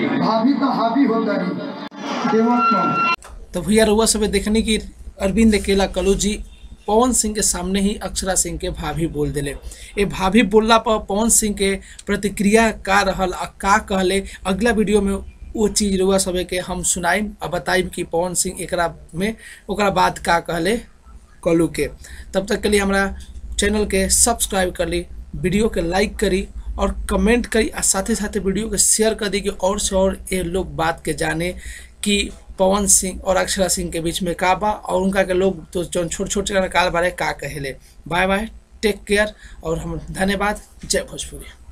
भाभी तो हावी होता रही देवत कौन तो भैया रउआ सब देखने की अरविंद अकेला कलू जी पवन सिंह के सामने ही अक्षरा सिंह के भाभी बोल दिले ये भाभी बोलला पर पवन सिंह के प्रतिक्रिया का रहल आ का कहले अगला वीडियो में वो चीज रउआ सब के हम सुनाइम आ बताइम कि पवन सिंह एकरा में ओकरा बाद का कहले कलू के तब तक के लिए हमारा चैनल के सब्सक्राइब कर ली वीडियो के लाइक करी और कमेंट करी आ साथे साथे वीडियो के शेयर कर दी कि और से और ये लोग बात के जाने कि पवन सिंह और अक्षरा सिंह के बीच में का बा और उनका के लोग तो जो छोटे छोटे काल बारे का कहेले बाय बाय टेक केयर और हम धन्यवाद जय भोजपुरी